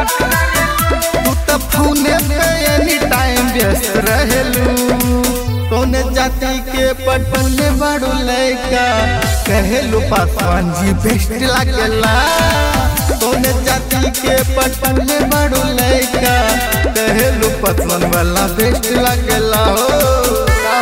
तू तो फोने पे एनी टाइम व्यस्त रहेलू कौने जाति के पटने बड़ू लैका कहेलू पासवान जी बेस्ट लागेला कौने जाति के पटने बड़ू लैका कहेलू पासवान वाला बेस्ट लागेला हो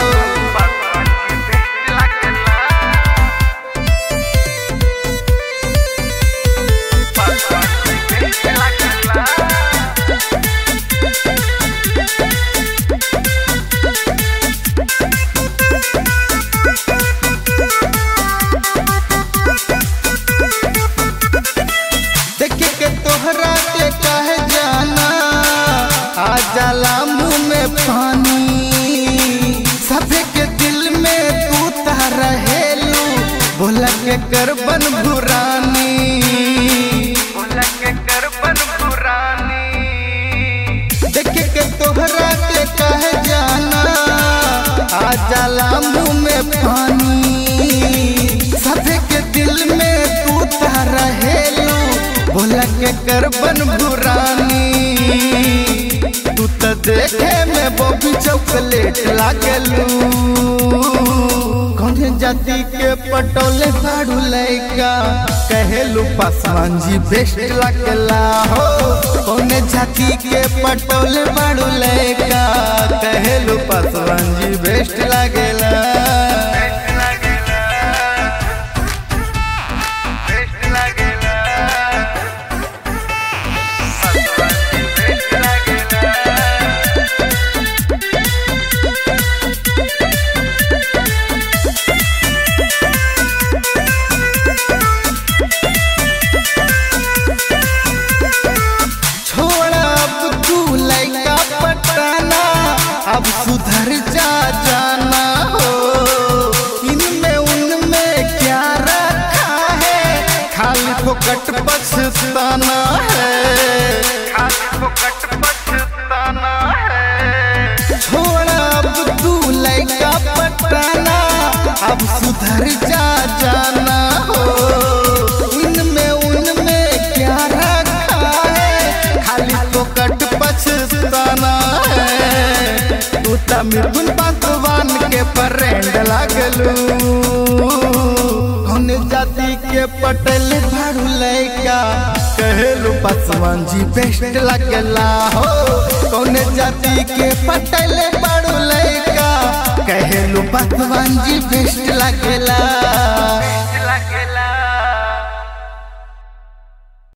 देखे के तोहरा के कहे जाना आ जाला मुंह में पानी सभे के दिल में तू ता रहेलू बोला के कर बन भुरानी बोला के कर बन भुरानी देखे के तोहरा के कहे जाना आ जाला मुंह में पानी सभे के दिल में तू ता रहेलू बोला के कर बन भुरानी तू तो देखे में बॉबी चॉकलेट लागलू कौन जाति के पटोले फाड़ू लैका कहेलू पासवान जी बेस्ट लागला हो कौन जाति के पटोले फाड़ू लैका कहेलू पासवान जी बेस्ट लागेला छोड़ा अब तू लैका पटाना अब सुधर जा जाना हो इनमें उनमें क्या रखा है खाली फोकट पछताना है खाली फोकट पछताना है छोड़ा अब तू लैका पटाना अब सुधर जा जाना हो इनमें उनमें क्या रखा है खाली फोकट पछताना है तू त मिथुन पासवान के फ्रेंड लागलू कौन जाति के पटेल भाड़ू लैका कहेलू पासवान जी बेस्ट लगला हो कौन जाति के पटेल भाड़ू लैका कहेलू पासवान जी बेस्ट लगला